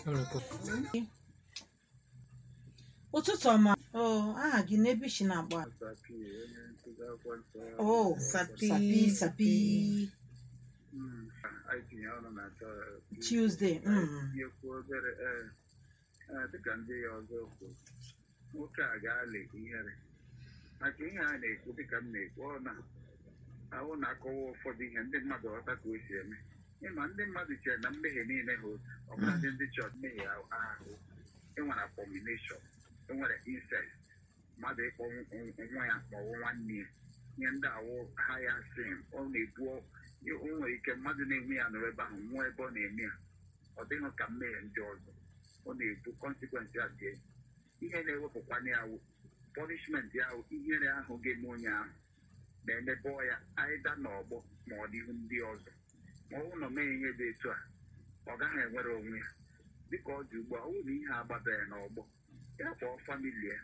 ụtụtụ ọma o aha gị n'ebe isi na-agba Sapi, onye nkụzi akwụkwọ nsọ o Sapi, sapi sapi Mm, anyị tinye ọnụ na Tuesday mm. tinyekwu obere ee ee, dịka ndị ya ọzọ kwuru nwoke a ga-alị ihere maka ihe a na-ekwu dịka m na-ekwu ọ na ahụ na-akọwa ụfọdụ ihe ndị mmadụ ghọta ka o si eme ịma ndị mmadụ chere na mmehie niile ha otu ọbụla ndị ndị chọọchị mmehie ahụ enwere abomination enwere incest mmadụ ịkpọ nwa ya maọbụ nwanne ya ihe ndị awụ ha ya sin ọ na-ebu o nwere ike mmadụ na-eme ya nọrọ ebe ahụ nwụọ ebe ọ na-eme ya ọ dịghị ka mmehie ndị ọzọ ọ na-ebu kọnsekwensị ya dị ihe na-ewepụkwana ya wụ punishment ya wụ ihere ahụ ga-eme onye ahụ na-emebe ya aịda n'ọgbọ ma ọ dịghị ndị ọzọ ma ọ bụrụ na o meghị ihe dị etu a ọ gaghị enwere onwe ya dịka ọ dị ugbu a ọ bụrụ na ihe agbabeghị n'ọgbọ ya kpọọ famili ya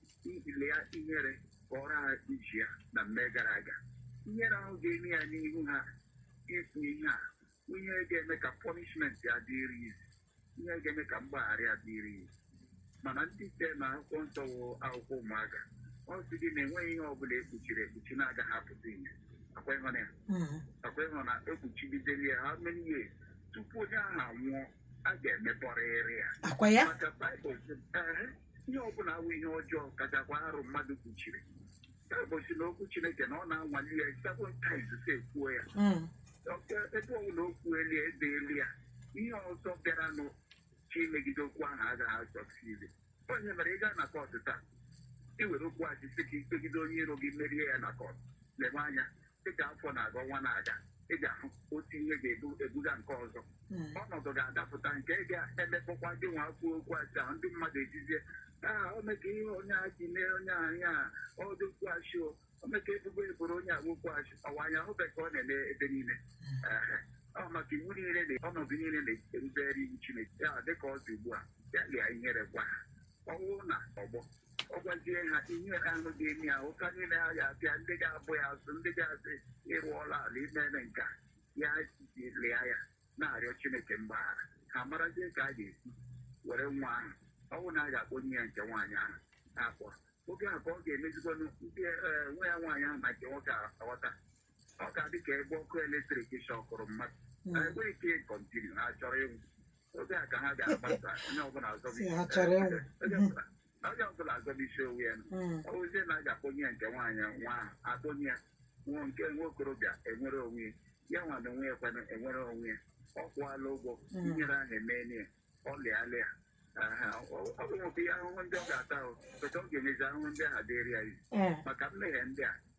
ile ya ihere kọrọ ha iji ya na mme gara aga ihere ahụ ga-eme ya n'ihu ha ikwu ihe a ihe ga-eme ka punishment ya dịrị izi ihe ga-eme ka mgbaghara ya dịrị izi mana ndị ite na akwụkwọ nsọ wụ akwụkwọ ụmụaka ọ sị gị na enweghị ihe ọbụla ekpuchiri ekpuchi na-agaghị apụta ihe akwa ịhụ na ya Mm. akwa ịhụ na ekpuchigidere ya ha many years tupu onye ahụ anwụọ a ga-emepọrịrị ya akwa ya maka baịbụl sị, "Ehe, ihe ọbụla awụ ihe ọjọọ kachakwa arụ mmadụ kpuchiri baịbụl si na okwu chineke na ọ na-anwale ya seven times si ekwuo ya Mm. Ọke- ebe ọbụla o kwuelu ya edeelu ya ihe ọzọ bịaranụ chi imegide okwu ahụ agaghị asọksidi onye mere ị gaa na kọt taa i were okwu achị sị ka ikpegide onye iro gị merie ya na kọt lebe anya dịka afọ na-aga ọnwa na-aga ị ga-ahụ otu ihe ga-ebuga nke ọzọ Mm. ọnọdụ ga-adapụta nke ga-emekpọkwa gị nwa kwuo okwu achị ahụ ndị mmadụ ejizie aa o meka ihe onye a ji mee onye ahụ ya ọdụ okwu achị o o meka ebubo eboro onye agba okwu achị ọwa anya hụbeghị ka ọ na-eme ebe niile Ehe. ọ maka iwu niile na ọnọdụ niile na-erubere iwu chineke ya dịka ọ dị ugbu a ya lia ihere gwa ha ọ bụrụ na ọgbọ ọ gwazie ha ihere ahụ ga-eme ya ụka niile ha ga-abịa ndị ga-abụ ya azụ ndị ga-asị ịrụọla ala imere nke a ya lịa ya na-arịọ chineke mgbaghara ha marazie ka a ga-esi were nwa ahụ ọ bụrụ na a ga-akpọnye ya nke nwaanyị ahụ akpọ oge a ka ọ ga-emezigonu ndị ee, nwa ya nwaanyị ahụ na nke nwoke a aghọta ọ ga-adị ka ebe ọkụ eletrik shọkụrụ mmadụ Mm. enweghị ike kọntinu ha chọrọ ịnwụ oge a ka ha ga-agbasa onye ọbụla azọbi Si ha chọrọ ịnwụ. onye ọbụla- onye ọbụla azọbi isi onwe ya Mm. ọ bụzie na a ga-akpọnye ya nke nwaanyị nwa ahụ akpọnye ya nwa nke nwa okorobịa enwere onwe ya ya nwa na onwe ya kwana enwere onwe ya ọ kwụọla ụgwọ Mm. inyere ahụ emeela ya ọ lịala ya Aha, ọ ọ bụ nwoke ya ahụhụ ndị ọ ga-ata ahụ peta ọ ga-emezi ahụhụ ndị ahụ dịrị ya isi Eh. maka mmehie ndị a